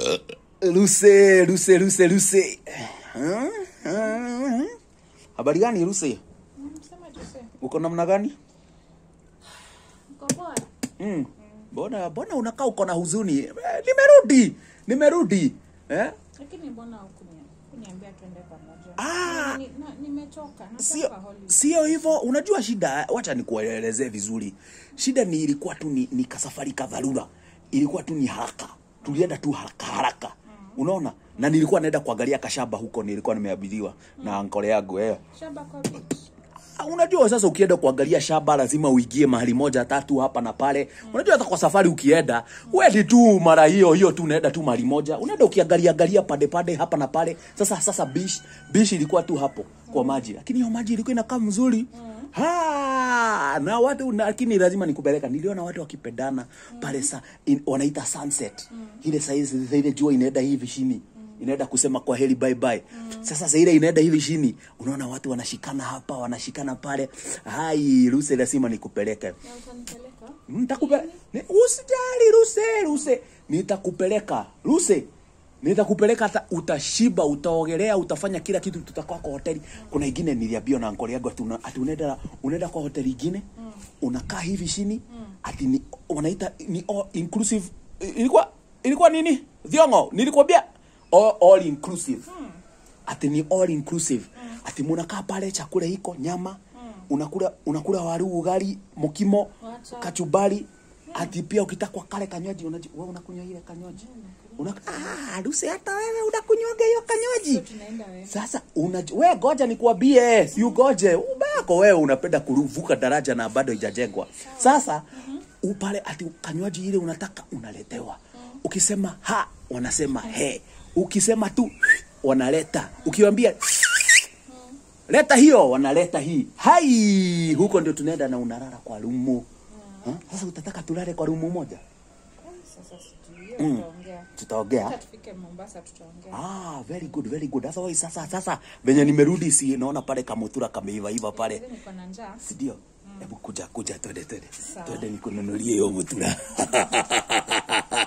Luse, Luse, Luse, Luse. Huh? Huh? Habari gani Luse? Sema Jose. Uko namna gani? Uko poa? Mm. Mbona mbona unakaa uko na huzuni? Eh, nimerudi. Nimerudi. Eh? Lakini mbona hukuni- hukuniambia twende pamoja? Ah! Ni- na- Nimechoka. Sio Nataka holiday. sio hivyo, unajua shida, wacha nikuelezee vizuri. Shida ni ilikuwa tu ni, ni kasafari ka dharura, ilikuwa tu ni haraka, tulienda tu haraka haraka, unaona, na nilikuwa naenda kuangalia kashamba huko, nilikuwa nimeabiriwa na ankole yangu eh. Shamba kwa beach. Ah, Unajua sasa ukienda kuangalia shamba lazima uingie mahali moja tatu hapa na pale. Unajua hata kwa safari ukienda, wewe tu mara hiyo hiyo tu unaenda tu mahali moja. Unaenda ukiangalia angalia pande pande hapa na pale. Sasa sasa beach, beach ilikuwa tu hapo kwa maji. Lakini hiyo maji ilikuwa inakaa mzuri. Ha, na watu na, lakini lazima nikupeleka. Niliona watu wakipendana pale sa in, wanaita sunset. Ile saa hizi ile jua inaenda hivi chini inaenda kusema kwa heri bye bye. Sasa sasa ile inaenda hivi chini, unaona watu wanashikana hapa, wanashikana pale. Hai, Ruse lazima nikupeleke. Na utanipeleka? Nitakupeleka. Usijali Ruse, Ruse. Nitakupeleka. Ruse. Nitakupeleka hata utashiba, utaogelea, utafanya kila kitu tutakuwa kwa hoteli. Kuna ingine niliambiwa na ankoli yangu ati una- ati unaenda unaenda kwa hoteli ingine, unakaa hivi chini, ati ni wanaita ni all inclusive. Ilikuwa ilikuwa nini? Thiongo, nilikwambia all, all inclusive. Ati ni all inclusive. Ati munakaa pale chakula iko nyama, unakula unakula waru, ugali, mokimo, Wacha. kachumbari. Ati pia ukitaka kale kanywaji unaji wewe unakunywa ile kanywaji. Una ah, Lucy hata wewe unakunywaga hiyo So kanywaji. tunaenda wewe. Sasa una wewe goja nikuambie, si ugoje. Ubako wewe unapenda kuruvuka daraja na bado haijajengwa. Sasa upale ati kanywaji ile unataka unaletewa. Ukisema ha wanasema he. Ukisema tu wanaleta. Ukiwaambia leta hiyo wanaleta hii. Hai, huko ndio tunaenda na unalala kwa rumu. Ha? Sasa utataka tulale kwa rumu moja? Sasa sijui hiyo Mm. tutaongea. Tutaongea. Hata tufike Mombasa tutaongea. Ah, very good, very good. Sasa wewe sasa sasa venye nimerudi si naona pale kamutura kameiva iva pale. Sasa niko na njaa. Si ndio? Hebu kuja kuja twende twende. Sawa. Twende nikununulie hiyo mutura.